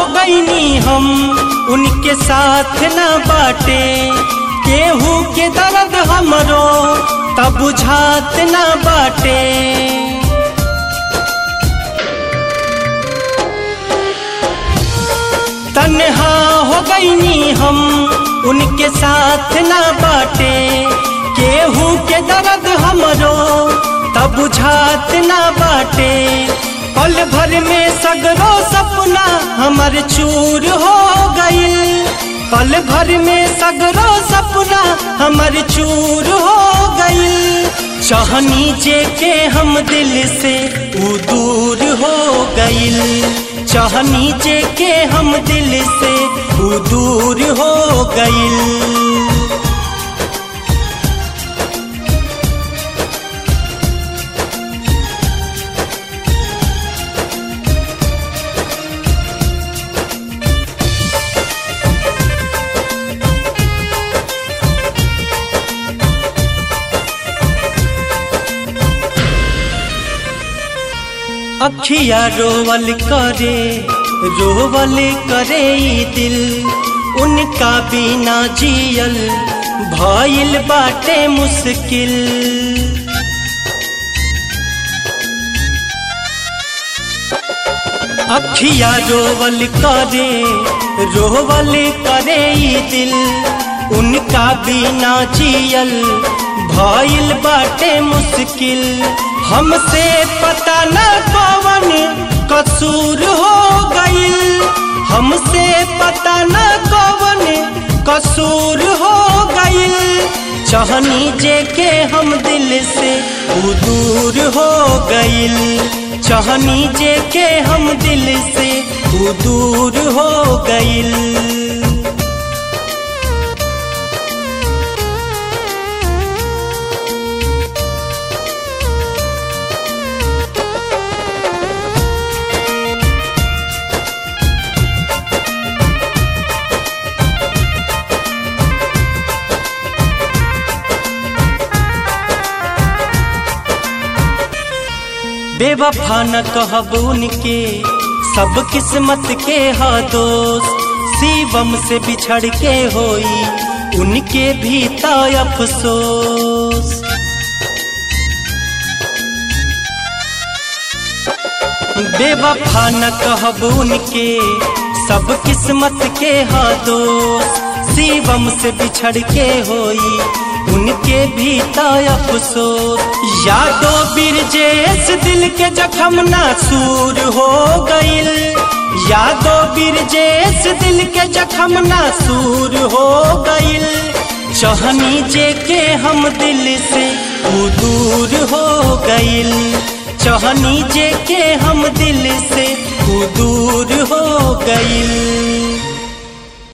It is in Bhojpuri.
हो गईनी हम उनके साथ न बाटे केहू के दर्द हमरो तब बुझात न बाटे तन्हा हो गईनी हम उनके साथ न बाटे केहू के दर्द हमरो तब बुझात न बाटे पल भर में सगरो सपना हमर चूर हो गई पल भर में सगरो सपना हमर चूर हो गई चाहनी जे के हम दिल से ऊ दूर हो गई चाहनी जे के हम दिल से ऊ दूर हो गई अखिया रोवल करे रोवल करे ई दिल उनका बिना जियल भइल बाटे मुश्किल अखिया रोवल करे रोवल करे ई दिल उनका बिना जियल भइल बाटे मुश्किल हमसे पता न कौन कसूर हो गईल हमसे पता न कौन कसूर हो गईल चाहनी जे के हम दिल से ऊ दूर हो गईल चाहनी जे के हम दिल से ऊ दूर हो गईल बेवफा न कहब उनके सब किस्मत के हा दोस्त शिवम से बिछड़ के होई उनके भी ता अफसोस बेवफा न कहब उनके सब किस्मत के हा दोस्त शिवम से बिछड़ के होई उनके भी ता अफसोस यादो बिरजेश दिल के जखम नासूर हो गईल यादो बिरजेश दिल के जखम नासूर हो गईल चाहनी जे के हम दिल से ऊ दूर हो गईल चाहनी जे के हम दिल से ऊ दूर हो गईल